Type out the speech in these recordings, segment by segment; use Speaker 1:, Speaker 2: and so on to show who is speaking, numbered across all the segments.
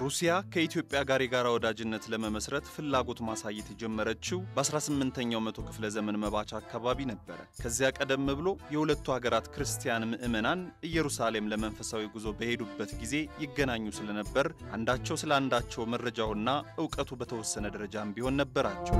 Speaker 1: ሩሲያ ከኢትዮጵያ ጋር የጋራ ወዳጅነት ለመመስረት ፍላጎት ማሳየት የጀመረችው በ18ኛው መቶ ክፍለ ዘመን መባቻ አካባቢ ነበረ። ከዚያ ቀደም ብሎ የሁለቱ ሀገራት ክርስቲያን ምዕመናን ኢየሩሳሌም ለመንፈሳዊ ጉዞ በሄዱበት ጊዜ ይገናኙ ስለነበር አንዳቸው ስለ አንዳቸው መረጃውና እውቀቱ በተወሰነ ደረጃም ቢሆን ነበራቸው።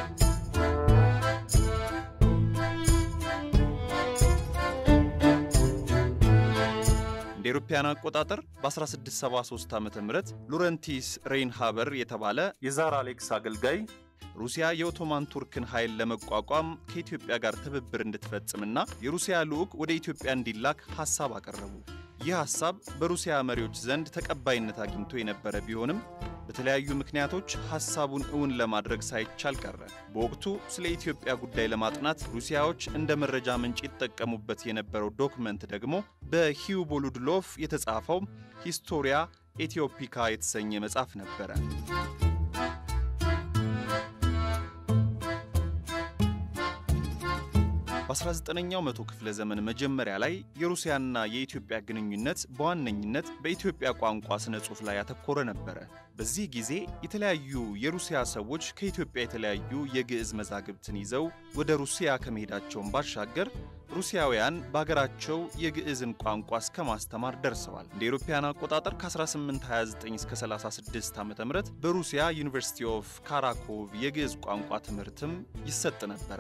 Speaker 1: እንደ አውሮፓውያን አቆጣጠር በ1673 ዓ ም ሎረንቲስ ሬይንሃበር የተባለ የዛር አሌክስ አገልጋይ ሩሲያ የኦቶማን ቱርክን ኃይል ለመቋቋም ከኢትዮጵያ ጋር ትብብር እንድትፈጽምና የሩሲያ ልዑክ ወደ ኢትዮጵያ እንዲላክ ሐሳብ አቀረቡ። ይህ ሐሳብ በሩሲያ መሪዎች ዘንድ ተቀባይነት አግኝቶ የነበረ ቢሆንም በተለያዩ ምክንያቶች ሐሳቡን እውን ለማድረግ ሳይቻል ቀረ። በወቅቱ ስለ ኢትዮጵያ ጉዳይ ለማጥናት ሩሲያዎች እንደ መረጃ ምንጭ ይጠቀሙበት የነበረው ዶክመንት ደግሞ በሂው ቦሉድሎቭ የተጻፈው ሂስቶሪያ ኤቲዮፒካ የተሰኘ መጽሐፍ ነበረ። በ19ኛው መቶ ክፍለ ዘመን መጀመሪያ ላይ የሩሲያና የኢትዮጵያ ግንኙነት በዋነኝነት በኢትዮጵያ ቋንቋ ስነ ጽሑፍ ላይ ያተኮረ ነበረ። በዚህ ጊዜ የተለያዩ የሩሲያ ሰዎች ከኢትዮጵያ የተለያዩ የግዕዝ መዛግብትን ይዘው ወደ ሩሲያ ከመሄዳቸውን ባሻገር ሩሲያውያን በሀገራቸው የግዕዝን ቋንቋ እስከ ማስተማር ደርሰዋል። እንደ አውሮፓውያን አቆጣጠር ከ1829 እስከ 36 ዓ ም በሩሲያ ዩኒቨርሲቲ ኦፍ ካራኮቭ የግዕዝ ቋንቋ ትምህርትም ይሰጥ ነበረ።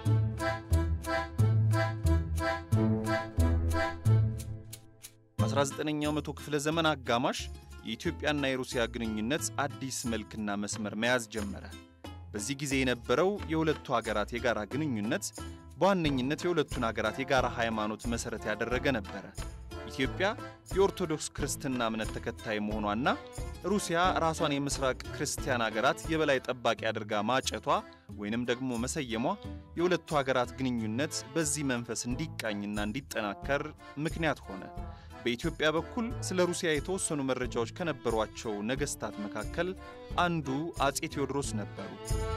Speaker 1: በ19ኛው መቶ ክፍለ ዘመን አጋማሽ የኢትዮጵያና የሩሲያ ግንኙነት አዲስ መልክና መስመር መያዝ ጀመረ። በዚህ ጊዜ የነበረው የሁለቱ ሀገራት የጋራ ግንኙነት በዋነኝነት የሁለቱን ሀገራት የጋራ ሃይማኖት መሠረት ያደረገ ነበረ። ኢትዮጵያ የኦርቶዶክስ ክርስትና እምነት ተከታይ መሆኗና ሩሲያ ራሷን የምስራቅ ክርስቲያን ሀገራት የበላይ ጠባቂ አድርጋ ማጨቷ ወይንም ደግሞ መሰየሟ የሁለቱ ሀገራት ግንኙነት በዚህ መንፈስ እንዲቃኝና እንዲጠናከር ምክንያት ሆነ። በኢትዮጵያ በኩል ስለ ሩሲያ የተወሰኑ መረጃዎች ከነበሯቸው ነገሥታት መካከል አንዱ አፄ ቴዎድሮስ ነበሩ።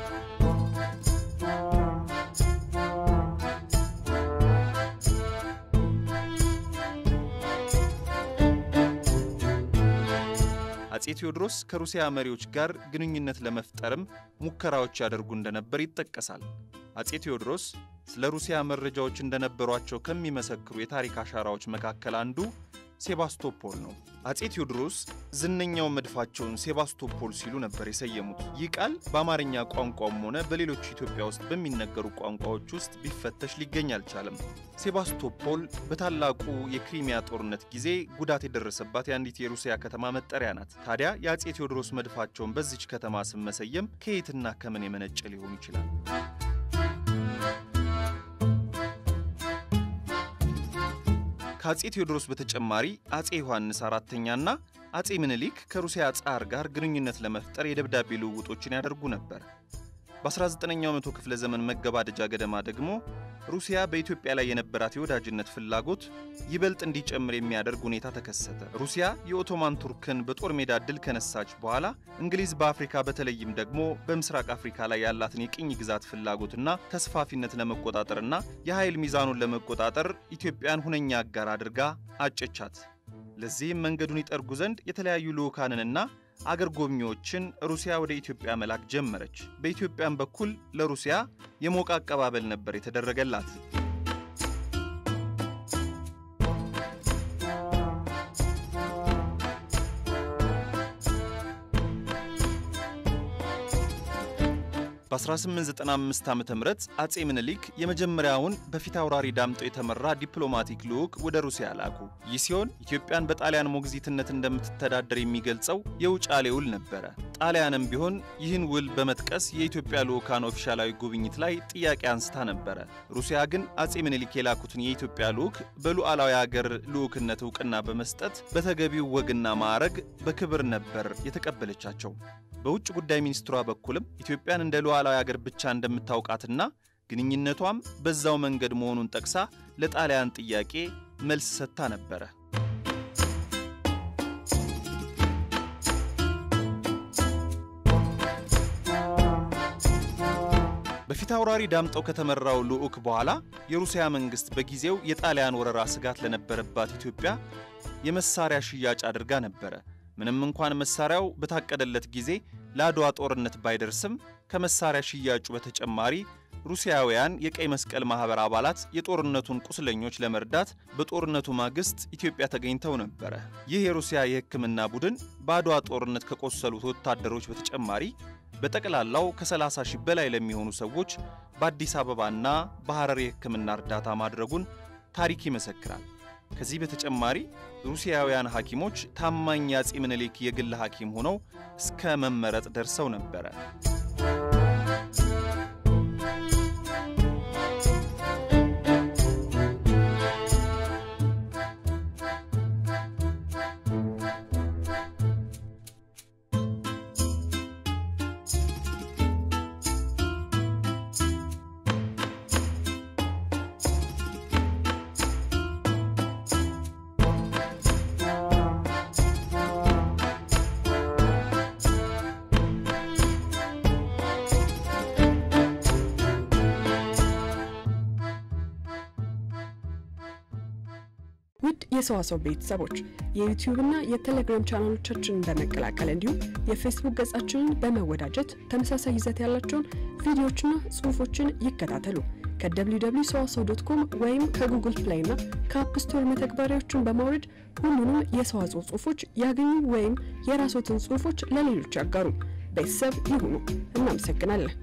Speaker 1: አፄ ቴዎድሮስ ከሩሲያ መሪዎች ጋር ግንኙነት ለመፍጠርም ሙከራዎች ያደርጉ እንደነበር ይጠቀሳል። አፄ ቴዎድሮስ ስለ ሩሲያ መረጃዎች እንደነበሯቸው ከሚመሰክሩ የታሪክ አሻራዎች መካከል አንዱ ሴባስቶፖል ነው። አፄ ቴዎድሮስ ዝነኛው መድፋቸውን ሴባስቶፖል ሲሉ ነበር የሰየሙት። ይህ ቃል በአማርኛ ቋንቋም ሆነ በሌሎች ኢትዮጵያ ውስጥ በሚነገሩ ቋንቋዎች ውስጥ ቢፈተሽ ሊገኝ አልቻለም። ሴባስቶፖል በታላቁ የክሪሚያ ጦርነት ጊዜ ጉዳት የደረሰባት የአንዲት የሩሲያ ከተማ መጠሪያ ናት። ታዲያ የአፄ ቴዎድሮስ መድፋቸውን በዚች ከተማ ስም መሰየም ከየትና ከምን የመነጨ ሊሆን ይችላል? ከአፄ ቴዎድሮስ በተጨማሪ አፄ ዮሐንስ አራተኛና አፄ ምኒልክ ከሩሲያ ጻር ጋር ግንኙነት ለመፍጠር የደብዳቤ ልውውጦችን ያደርጉ ነበር። በ19ኛው መቶ ክፍለ ዘመን መገባደጃ ገደማ ደግሞ ሩሲያ በኢትዮጵያ ላይ የነበራት የወዳጅነት ፍላጎት ይበልጥ እንዲጨምር የሚያደርግ ሁኔታ ተከሰተ። ሩሲያ የኦቶማን ቱርክን በጦር ሜዳ ድል ከነሳች በኋላ እንግሊዝ በአፍሪካ በተለይም ደግሞ በምስራቅ አፍሪካ ላይ ያላትን የቅኝ ግዛት ፍላጎትና ተስፋፊነት ለመቆጣጠርና የኃይል ሚዛኑን ለመቆጣጠር ኢትዮጵያን ሁነኛ አጋር አድርጋ አጨቻት። ለዚህም መንገዱን ይጠርጉ ዘንድ የተለያዩ ልዑካንንና አገር ጎብኚዎችን ሩሲያ ወደ ኢትዮጵያ መላክ ጀመረች። በኢትዮጵያም በኩል ለሩሲያ የሞቀ አቀባበል ነበር የተደረገላት። በ1895 ዓ ም አፄ ምኒልክ የመጀመሪያውን በፊት አውራሪ ዳምጠው የተመራ ዲፕሎማቲክ ልዑክ ወደ ሩሲያ ላኩ። ይህ ሲሆን ኢትዮጵያን በጣሊያን ሞግዚትነት እንደምትተዳደር የሚገልጸው የውጫሌ ውል ነበረ። ጣሊያንም ቢሆን ይህን ውል በመጥቀስ የኢትዮጵያ ልዑካን ኦፊሻላዊ ጉብኝት ላይ ጥያቄ አንስታ ነበረ። ሩሲያ ግን አፄ ምኒልክ የላኩትን የኢትዮጵያ ልዑክ በሉዓላዊ አገር ልዑክነት እውቅና በመስጠት በተገቢው ወግና ማዕረግ በክብር ነበር የተቀበለቻቸው። በውጭ ጉዳይ ሚኒስትሯ በኩልም ኢትዮጵያን እንደ ሉዓላዊ አገር ብቻ እንደምታውቃትና ግንኙነቷም በዛው መንገድ መሆኑን ጠቅሳ ለጣሊያን ጥያቄ መልስ ሰጥታ ነበረ። በፊት አውራሪ ዳምጠው ከተመራው ልዑክ በኋላ የሩሲያ መንግሥት በጊዜው የጣሊያን ወረራ ስጋት ለነበረባት ኢትዮጵያ የመሳሪያ ሽያጭ አድርጋ ነበረ። ምንም እንኳን መሳሪያው በታቀደለት ጊዜ ለአድዋ ጦርነት ባይደርስም ከመሳሪያ ሽያጩ በተጨማሪ ሩሲያውያን የቀይ መስቀል ማኅበር አባላት የጦርነቱን ቁስለኞች ለመርዳት በጦርነቱ ማግስት ኢትዮጵያ ተገኝተው ነበረ። ይህ የሩሲያ የሕክምና ቡድን በአድዋ ጦርነት ከቆሰሉት ወታደሮች በተጨማሪ በጠቅላላው ከ30 ሺህ በላይ ለሚሆኑ ሰዎች በአዲስ አበባና በሐረር የሕክምና እርዳታ ማድረጉን ታሪክ ይመሰክራል። ከዚህ በተጨማሪ ሩሲያውያን ሐኪሞች ታማኝ የአፄ ምኒልክ የግል ሐኪም ሆነው እስከ መመረጥ ደርሰው ነበረ።
Speaker 2: ውድ የሰዋሰው ቤተሰቦች የዩቲዩብና የቴሌግራም ቻናሎቻችንን በመቀላቀል እንዲሁም የፌስቡክ ገጻችንን በመወዳጀት ተመሳሳይ ይዘት ያላቸውን ቪዲዮዎችና ጽሑፎችን ይከታተሉ። ከwww ሰዋሰው ዶት ኮም ወይም ከጉግል ፕሌይ እና ከአፕ ስቶር መተግበሪያዎችን በማውረድ ሁሉንም የሰዋስው ጽሑፎች ያገኙ ወይም የራስዎትን ጽሑፎች ለሌሎች ያጋሩ። ቤተሰብ ይሁኑ። እናመሰግናለን።